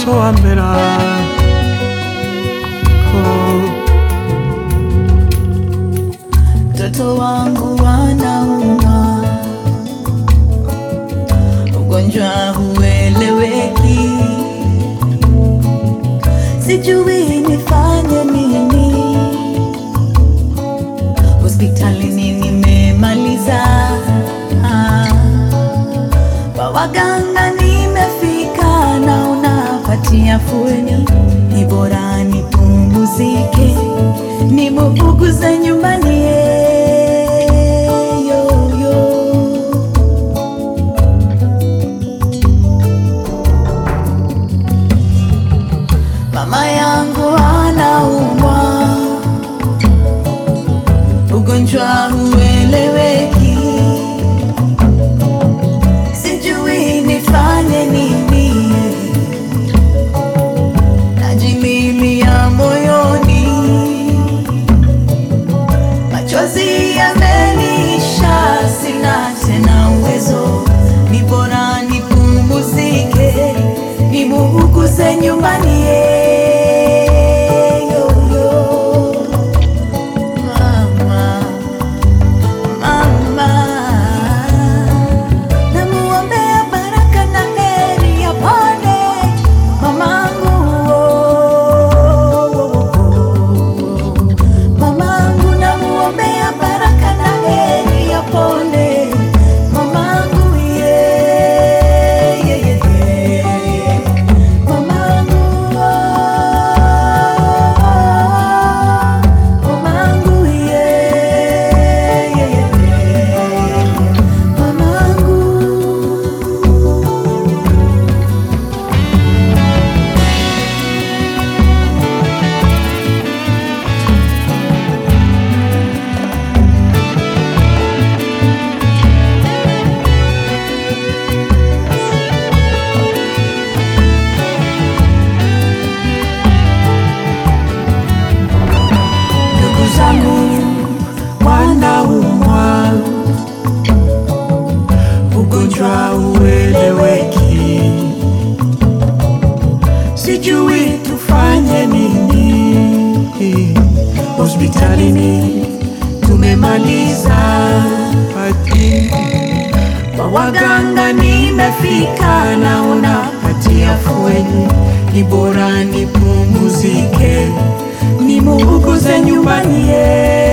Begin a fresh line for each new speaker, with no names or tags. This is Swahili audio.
soambera oh.
Mtoto wangu wanauma, ugonjwa hueleweki, sijui nifanye nini. Hospitalini nimemaliza, ah, kwa waganga nimefika, naona patia fueni, ni bora nipumzike, nimuuguze nyumbani eh, yo, yo. Mama yangu anaumwa, ugonjwa hueleweki, sijui nifanye nini, najimilia moyoni, machozi yamenisha, sina tena uwezo, ni bora nipumzike, nimuuguze nyumbani eh, yo, yo. Mama, mama, namuombea baraka na heri apone mamangu, mamangu, namuombea baraka na heri apone mamangu, yeah, yeah, yeah, yeah. Mamangu, mamangu, yeah, yeah, yeah, yeah. Mamangu.
Ndugu zangu wanaumwa, ugonjwa ueleweki, sijui tufanye nini. Hospitalini tumemaliza pati, kwa waganga nimefika, naona pati afueni, ni bora nipumzike, nimuuguze nyumbani ye